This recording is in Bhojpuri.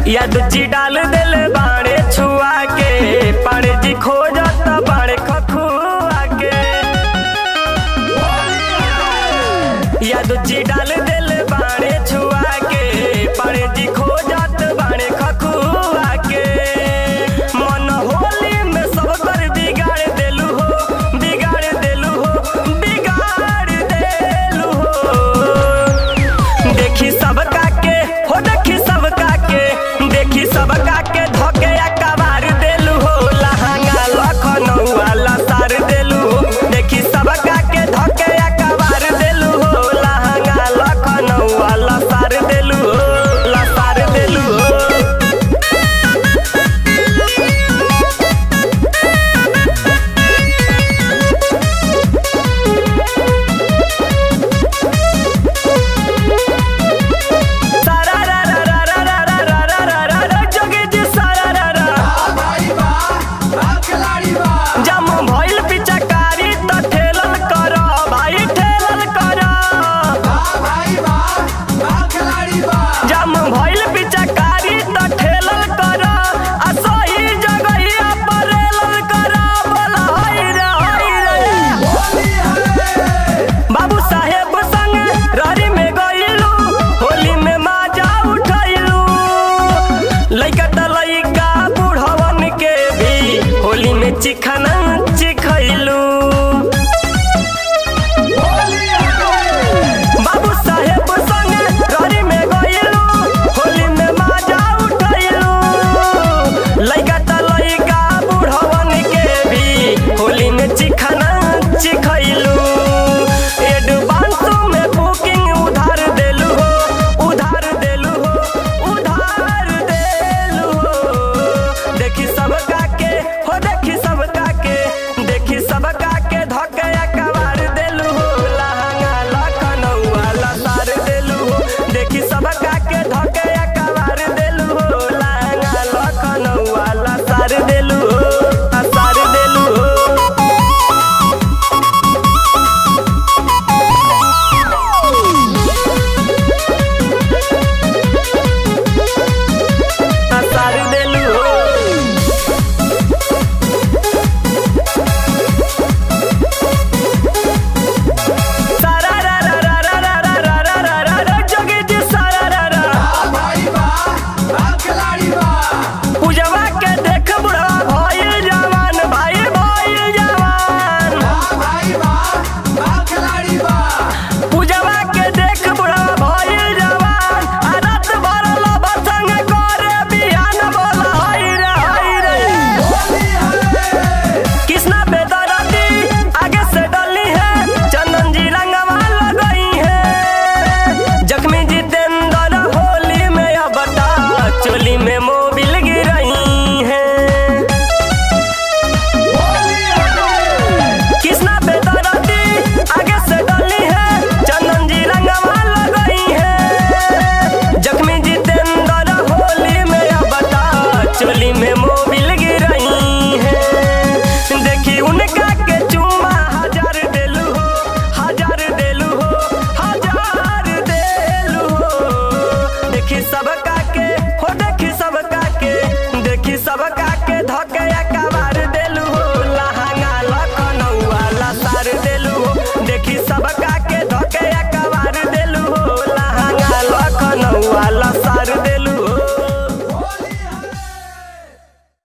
या दुची डाल दिल बाड़े छुआ के पाड़े जी खोजत बाड़े खखुआ के या दुची डाल दिल बाड़े छुआ के पाड़े जी खोजत बाड़े खखुआ के मन होली में सब कर बिगाड़ देलू हो बिगाड़ देलू हो बिगाड़ देलू हो देखी सब काके हो देखी सब काके देखी सब काके धोके कबार देलू हो लहंगा लखनऊ वाला सार देलू हो देखी सब काके धोके कबार देलू हो लहंगा लखनऊ वाला सार देलू हो ला सार देलू हो सारा रा रा रा रा रा रा रा रा रा रा रा जोगी जी सारा रा रा जम भइल पिचकारी त ठेलल कर भाई ठेलल कर जम भइल पिचकारी